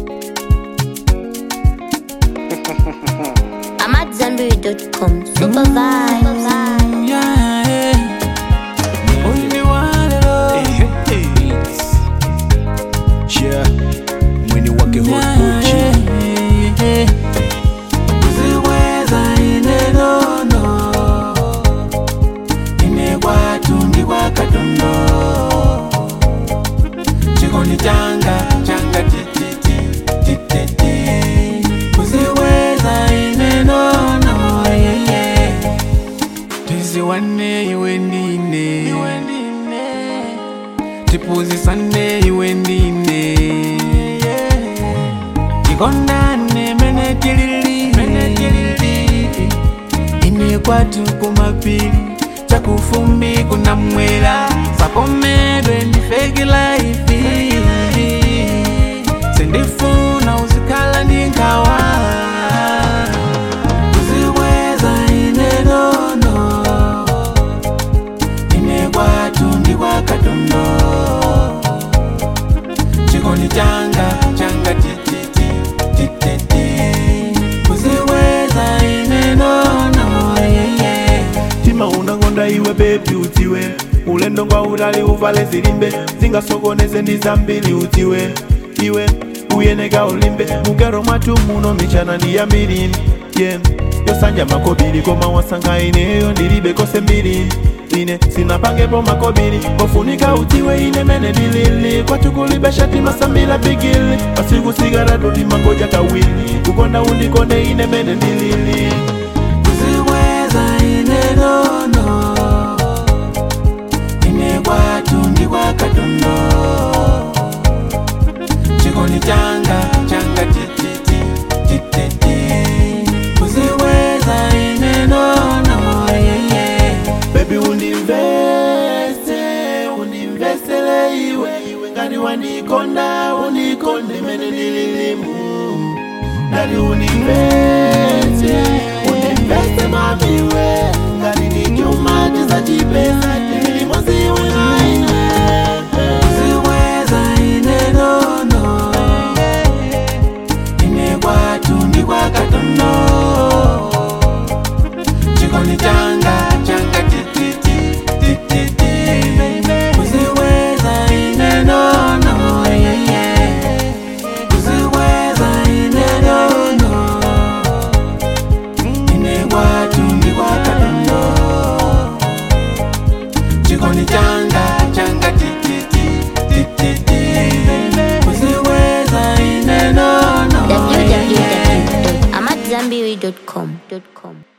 I'm at Zenberry.com. Super vibe. Only one love. Yeah, mwini wake hot Gucci. Uziweza ine nono ine kwatu ndi kwakatondo chikondi changa changa tititi tititi uziweza ine nono yeye tiziwane iwe ndine tipuzisane iwe ndine tikondane mene tilili ine kwatu kumapili chakufumbi kunamwera sakomedwe ndifeki laifi sindifuna uzikhala ndinkawa uziweza ine nono ine kwatu ndikwakatondo chikondi changa changa tititi tititi uziweza ine nono yeye tima unangonda iwe bebi utiwe ulendo ngwa utali uvale zilimbe zingasokoneze ndi zambiri utiwe iwe uyeneka ulimbe mugero mwatu muno michana ndi yambiri yeah. yosanja makobiri koma wasanga ineyo ndilibe kose mbiri ine sinapangepo makobiri kofunika utiwe ine mene ndilili kwatukulibe shati masambila bigili pasikusigara tulimangoja kawili kukonda undikonde ine mene ndilili uziweza ine nono ine kwatu ndikwakatondo chikondi changa changa tititi tititi uziweza ine nono yeye Baby undimvese, undimvesele iwe iwe ngati wandikonda, undikonde mene ndililimu Ngati undimvese, undimvese mamiwe ngati ndichuma chizachipesa tililimo ziwe naine uziweza ine nono ine kwatu ndikwakatondo chikondi changa changa tititi tititi uziweza ine nono yeye uziweza ine nono ine kwatu ndikwakatondo chikondi changa changa tititi tititi uziweza ine nono yeye www.amatzambiri.com.